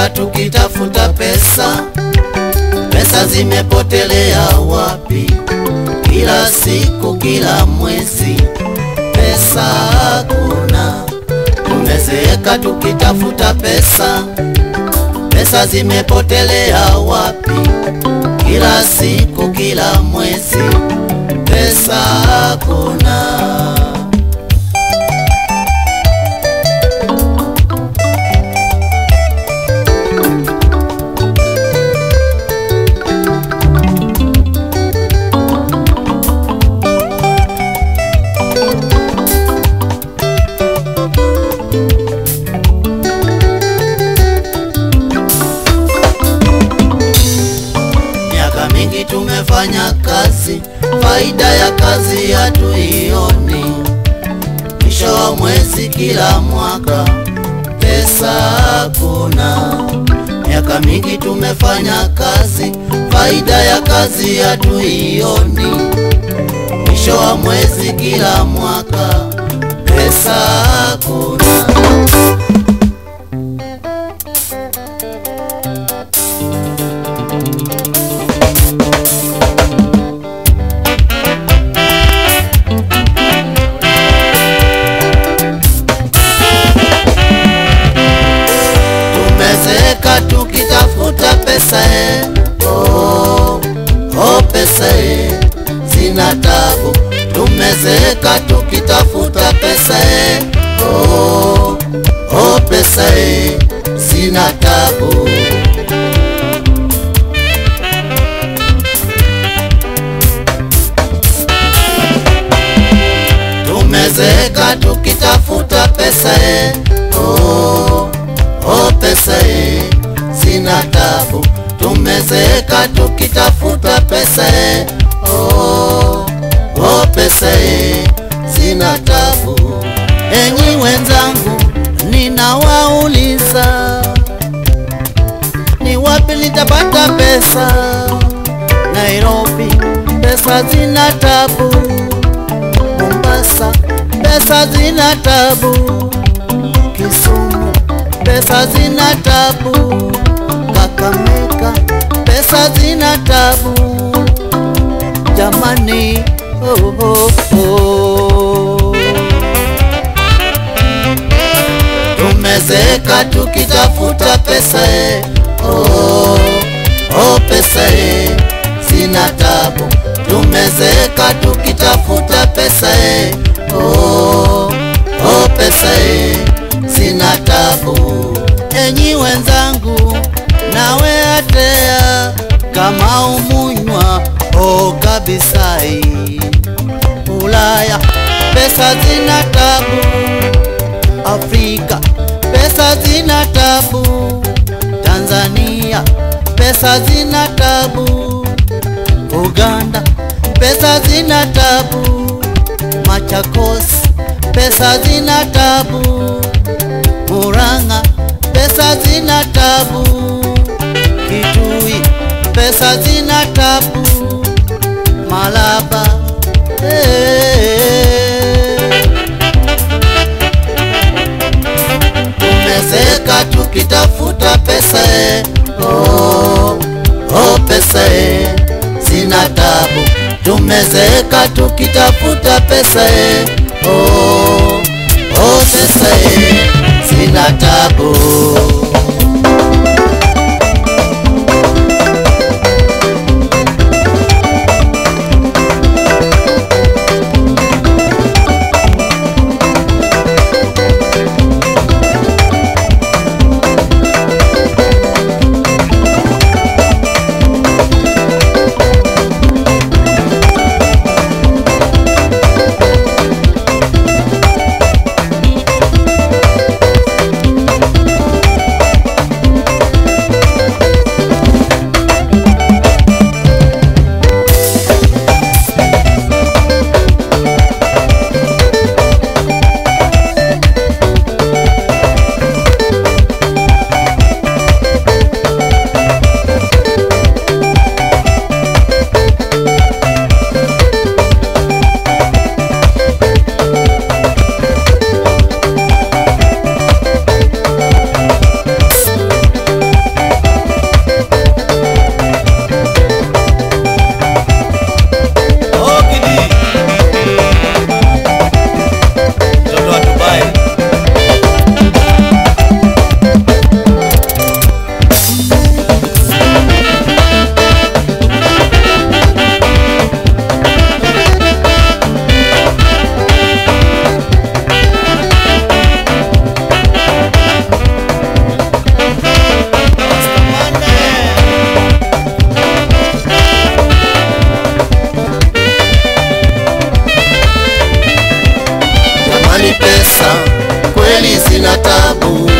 Tumezeka tukitafuta pesa, pesa zimepotelea wapi? Kila siku, kila mwezi, pesa hakuna. Tumezeka tukitafuta pesa, pesa zimepotelea wapi? Kila siku, kila mwezi, pesa hakuna. Miaka mingi tumefanya kazi, faida ya kazi hatuioni. Mwisho wa mwezi kila mwaka pesa hakuna. Miaka mingi tumefanya kazi, faida ya kazi hatuioni. Mwisho wa mwezi kila mwaka pesa hakuna. Tumezeka tukitafuta pesa eh. Oh, oh pesa eh. Sina tabu. Tumezeka tukitafuta pesa eh. Oh, oh pesa eh. Sina tabu. Tumezeka tukitafuta pesa eh. Oh, oh pesa eh. Sina tabu. Tumezeka tukitafuta pesa eh. Oh, oh pesa eh. Sina tabu. Enyi wenzangu, ninawauliza ni wapi nitapata pesa? Nairobi pesa zina tabu. Mombasa pesa zina tabu, Kisumu pesa zina tabu, Kakamega pesa zina tabu. Jamani, oh, oh, oh. Tumezeka tukitafuta pesa eh. Oh, oh pesa eh. Sina tabu. Tumezeka tukitafuta pesa eh. Oh, oh pesa eh. Sina tabu. Enyi wenzangu, nawe atea kama umunywa oh kabisa hii. Ulaya pesa zina tabu Afrika pesa zina tabu, Tanzania pesa zina tabu, Uganda pesa zina tabu, Machakos pesa zina tabu, Murang'a pesa zina tabu, Kitui pesa zina tabu, Malaba eh. Tumezeka tukitafuta pesa eh. Oh, oh pesa eh. Sina tabu. Tumezeka tukitafuta pesa eh. Oh, oh pesa eh. Sina tabu. sina tabu